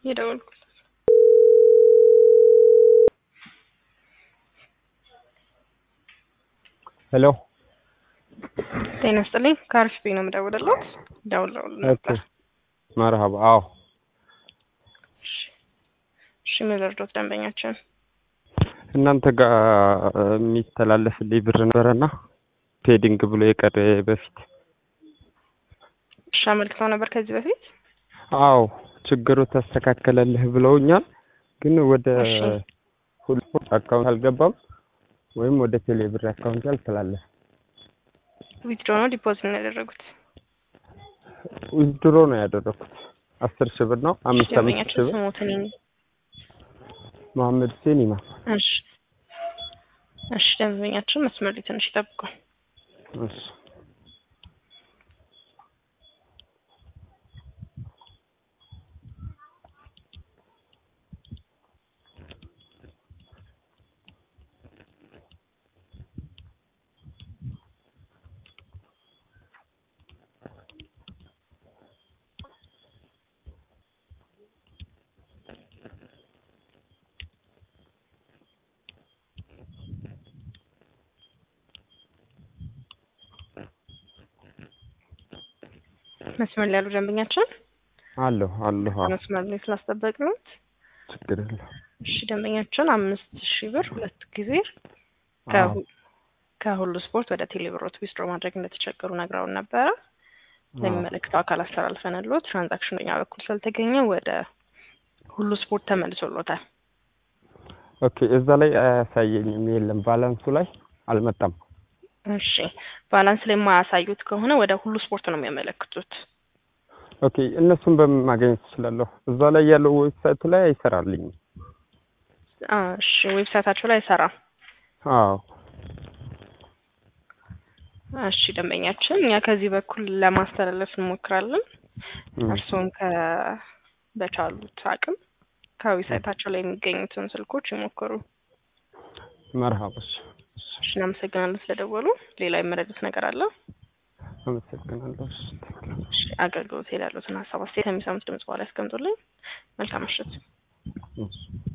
የደወልኩት ሄሎ ጤና ይስጥልኝ ከአርሲፒ ነው የምደውልልዎት ደውለውል ነበር መርሀባ አዎ እሺ ምን ልርዶት ደንበኛችን እናንተ ጋር የሚተላለፍልኝ ብር ነበረና ፔዲንግ ብሎ የቀረ በፊት እሺ አመልክተው ነበር ከዚህ በፊት አዎ ችግሩ ተስተካከለልህ ብለውኛል ግን ወደ እሺ። ሁሉ አካውንት አልገባም ወይም ወደ ቴሌ ብር አካውንት አልተላለፈ ዊትድሮ ነው ዲፖዚት ነው ያደረጉት ዊዝድሮ ነው ያደረኩት አስር ሺህ ብር ነው አምስት አምስት ሺህ ደንበኛችን ብር ስሞትን ይኝ መሐመድ ሁሴን ኢማም እሺ እሺ ደንበኛችን መስመር ላይ ትንሽ ይጠብቁ እሺ መስመር ላይ ያሉ ደንበኛችን አለሁ አለሁ አዎ መስመር ላይ ስላስጠበቅነው ችግር የለም እሺ ደንበኛችን አምስት ሺህ ብር ሁለት ጊዜ አዎ ከሁ- ከሁሉ ስፖርት ወደ ቴሌብሮት ዊዝድሮ ማድረግ እንደተቸገሩ ነግረውን ነበረ ለሚመለከተው አካል አስተላልፈንልዎት ትራንዛክሽን በኛ በኩል ስላልተገኘ ወደ ሁሉ ስፖርት ተመልሶሎታል ኦኬ እዛ ላይ አያሳየኝም የለም ባላንሱ ላይ አልመጣም እሺ ባላንስ ላይ የማያሳዩት ከሆነ ወደ ሁሉ ስፖርት ነው የሚያመለክቱት ኦኬ እነሱን በምን ማግኘት እችላለሁ እዛ ላይ ያለው ዌብሳይቱ ላይ አይሰራልኝም አ፣ እሺ ዌብሳይታቸው ላይ አይሰራም አዎ እሺ ደንበኛችን እኛ ከዚህ በኩል ለማስተላለፍ እንሞክራለን እም፣ እርስዎም ከ በቻሉት አቅም ከዌብሳይታቸው ላይ የሚገኙትን ስልኮች ይሞክሩ መርሀባሽ እሺ እሺ እናመሰግናለን ስለደወሉ ሌላ የመረዱት ነገር አለ አመሰግናለሁ እሺ እሺ አገልግሎት ላይ ያሉትን ሀሳብ አስተያየት ከሚሰሙት ድምጽ በኋላ ያስቀምጡልኝ መልካም ምሽት እሺ